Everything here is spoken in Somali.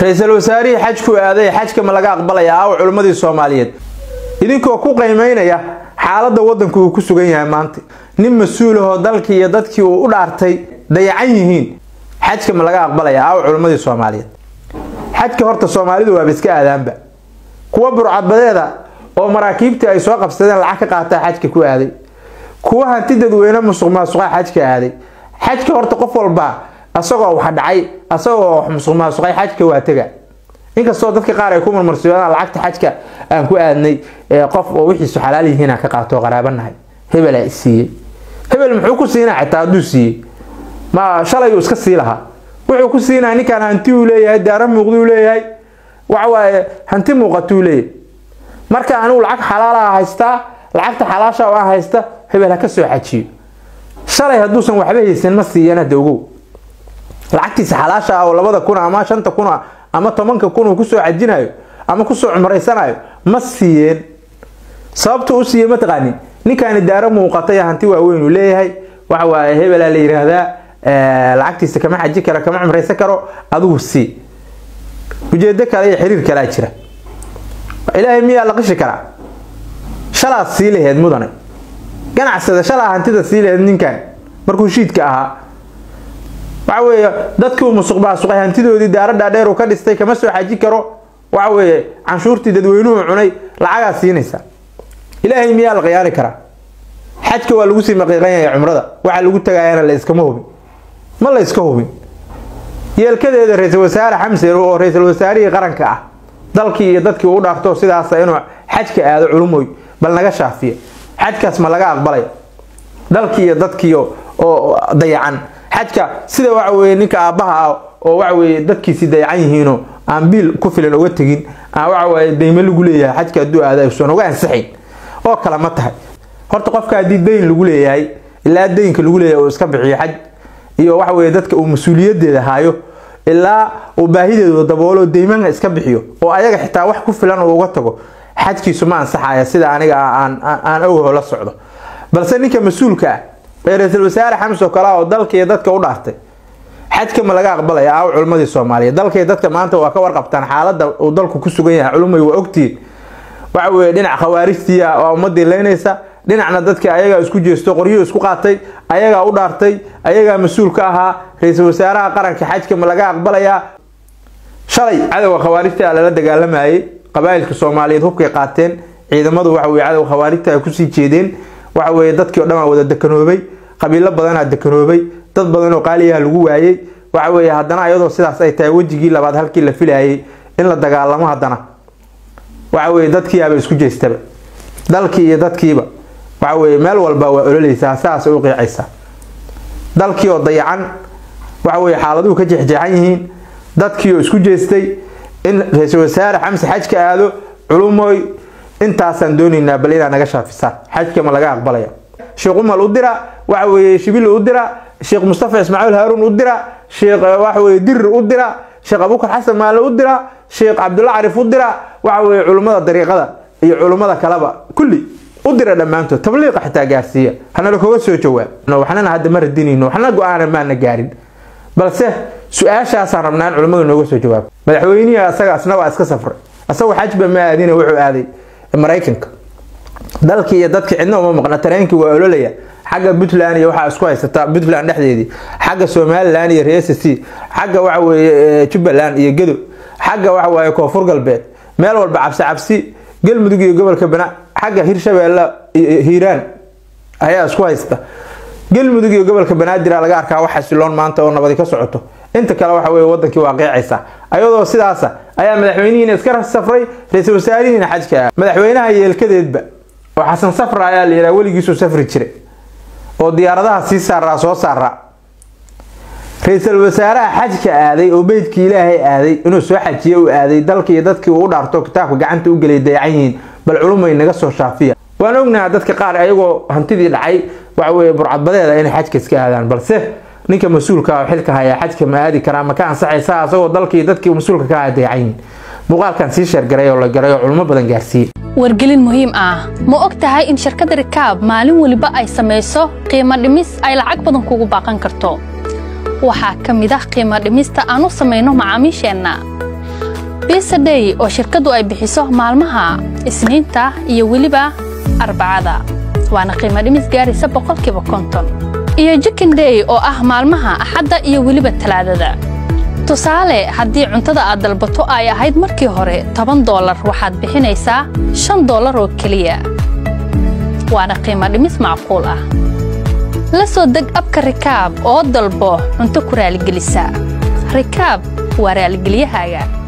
ra-iisul wasaarihii xajku aaday xajka ma laga aqbalaya aawa culimmadii soomaaliyeed idinkoo ku qaymaynaya xaaladda waddanku uu ku sugan yahay maanta nin mas-uulahoo dalkii iyo dadkii uu u dhaartay dayacan yihiin xajka ma laga aqbalaya aawa culimmadii soomaaliyeed xajka horta soomaalidu waaba iska aadaanba kuwa burcadbadeeda oo maraakiibtii ay soo qabsadeen lacag ka qaataa xajka ku aaday kuwa hanti dadweyne musuq maasuqa xajka aaday xajka horta qof walba asagoo wax dhacay asagoo wax musuq maasuqay xajka waa tega inkastoo dadka qaar ay ku marmarsiiyaan lacagta xajka aan ku aadnay qof oo wixiisu xalaal yihiin ka qaato qaraabanahay hebel aa siiyey hebel muxuu ku siinaa xitaa hadduu siiyey ma shalay uu iska sii lahaa wuxuu ku siinaa ninkaan hanti uu leeyahay daara muuqduu leeyahay waxawaaye hanti muuqatuu leeyahay marka anigu lacag xalaalaha haystaa lacagta xalaasha aan haysta hebel ha ka soo xajiyo shalay hadduusan waxba haysan ma siiyan hadda ogow lacagtiisa xalaasha ah oo labada kun ama shanta kun ama tobanka kun uu kusoo xajinayo ama kusoo cumraysanayo ma siiyeen sababta u siiye mataqaanin ninkaani daaro muuqata iyo hanti waaweyn uu leeyahay waxa waaye hebelaa la yidhaahdaa lacagtiisa kama xaji karo kama cumraysan karo adigu sii ujeedo kale iyo xiriir kalea jira ilaahay miyaa la qishi karaa shalaad sii laheed mudane ganacsada shalaa hantida sii laheed ninkan markuu shiidka ahaa waxa weeye dadkii uu musuq maasuqay hantidoodii daara dhaadheer uu ka dhistay kama soo xaji karo waxa weeye canshuurtii dadweynuhu cunay lacagaa siinaysa ilaahay miyaa la khiyaari karaa xajka waa lagu sii maqiiqan yahay cumrada waxa lagu tagayana la iskama hubin ma la iska hubin yeelkadeeda ra-iisul wasaare xamse oo ra-iisul wasaarihii qaranka ah dalkii iyo dadkii uu dhaarto sidaasa inuu xajka aado culumoy bal naga shaafiya xajkaas ma laga aqbalaya dalkii iyo dadkii oo dayacan xajka sida waxa weye ninka aabbaha ah oo waxa weye dadkiisii dayacan yihiinoo aan biil ku filan uga tegin aan waxa weye dayme lagu leeyahay xajka hadduu aada usan uga ansaxayn oo kale ma tahay horta qofka haddii dayn lagu leeyahay ilaa daynka lagu leeyahay uu iska bixiyo xaj iyo waxa weye dadka uu mas-uuliyadeeda haayo ilaa uu baahideedu daboolo deymaha iska bixiyo oo ayaga xitaa wax ku filan uu uga tago xajkiisu ma ansaxaya sida aniga aan awho la socdo balse ninka mas-uulka ah ee ra-iisul wasaare xamse oo kale oo dalka iyo dadka u dhaartay xajka ma laga aqbalaya aaw culimmadii soomaaliyeed dalka iyo dadka maanta waa ka warqabtaan xaaladda uu dalku ku sugan yahay culumay waa ogtihiin waxa weye dhinac khawaarijtii waa ummadii leynaysa dhinacna dadkii ayagaa isku jeesto qoryuhu isku qaatay ayagaa u dhaartay ayagaa mas-uul ka ahaa ra-iisul wasaaraha qaranka xajka ma laga aqbalayaa shalay cadowga khawaarijta lala dagaalamayay qabaa'ilka soomaaliyeed hubkay qaateen ciidamadu waxa weye cadowga khawaarijta ay kusii jeedeen waxa weye dadkii o dhan aa wada dekanoobay qabiilo badanaa dekanoobay dad badan oo qaaliyaha lagu waayey waxa weye haddana iyadoo sidaas ay tahay wejigii labaad halkii la filayay in la dagaalamo haddana waxa weye dadkiiaba isku jeestaba dalkii iyo dadkiiba waxa weye meel walba waa ololeysaa saas u qiicaysaa dalkii oo dayacan waxa weye xaaladuhu ka jeexjeexan yihiin dadkii oo isku jeestay in ra-iisul wasaare xamse xajka aado culumoy intaasaan doonaynaa bal inaa naga shaafisaan xajka ma laga aqbalaya sheekh umal u dira waxa weye shibil u dira sheekh mustafa ismaaciil haaruun u dira sheekh waxa weye dirir u dira sheekh abubakar xasan maale u dira sheekh cabdulla carif u dira waxa weye culummada dariiqada iyo culummada kaleba kulli u dira dhammaantood tabliiqa xitaa gaarsiiya hanala koga soo jawaab waxnana hadda ma radinayno waxna go-aana maana gaarin balse su-aashaasaan rabnaa in culimmadu nooga soo jawaabo madaxweynihii asaga asna waa iska safray asagoo xajba ma aadina wuxuu aaday maraykanka dalkii iyo dadkii cidna uma maqna tareenkii waa ololaya xagga puntland iyo waxaa isku haysata puntland dhexdeedii xagga somalilan iyo reer c xagga waxa weye jubbaland iyo gedo xagga waxa waaye koonfur galbeed meel walba cabsi cabsi galmudug iyo gobolka bana xagga hirshabeelle iyo hiiraan ayaa isku haysta galmudug iyo gobolka banaadir laga arkaa wax xasiloon maanta oo nabadi ka socoto inta kale waxa weye wadankii waa qeecaysa ayadoo sidaasa ayaa madaxweynihiina iska safray ra-iisul wasaarihiina xajka madaxweynaha yeelkadeedba oo xasan safra ayaa la yidhaha weligiisuu safri jiray oo diyaaradaha sii saaraa soo saaraa ra-iisul wasaaraha xajka aaday oo beydkii ilaahay aaday inuu soo xajiye u aaday dalkii iyo dadkii uu u dhaarto kitaabka gacanta u gelay dayacan yihiin bal culumay naga soo shaafiya waan ognaha dadka qaar ayagoo hantidii dhacay waxa weye burcadbadeeda inay xajka iska aadaan balse ninka mas-uulka xilka hayaa xajka ma aadi karaa ma ka ansaxaysa asagoo dalkii dadkii mas-uulka ka ah dayacan yihiin muuqaalkan sii sheergaray oo la garay oo culimo badan gaarsiiyey wargelin muhiim ah ma og tahay in shirkadda rikaab maalin weliba ay samayso qiimo dhimis ay lacag badan kugu baaqan karto waxaa ka mid ah qiimo dhimista aan u samayno macaamiisheenna bisadhey oo shirkaddu ay bixiso maalmaha isniinta iyo weliba arbacada waana qiimo dhimis gaaraysa boqolkiiba konton iyo jikindhey oo ah maalmaha axadda iyo weliba talaadada tusaale haddii cuntada aad dalbato ay ahayd markii hore toban doolar waxaad bixinaysaa shan doolar oo keliya waana qiimo dhimis macquul ah la soo deg abka rikaab oo dalbo cunto ku raaligelisa rikaab waa raaligelyahaaga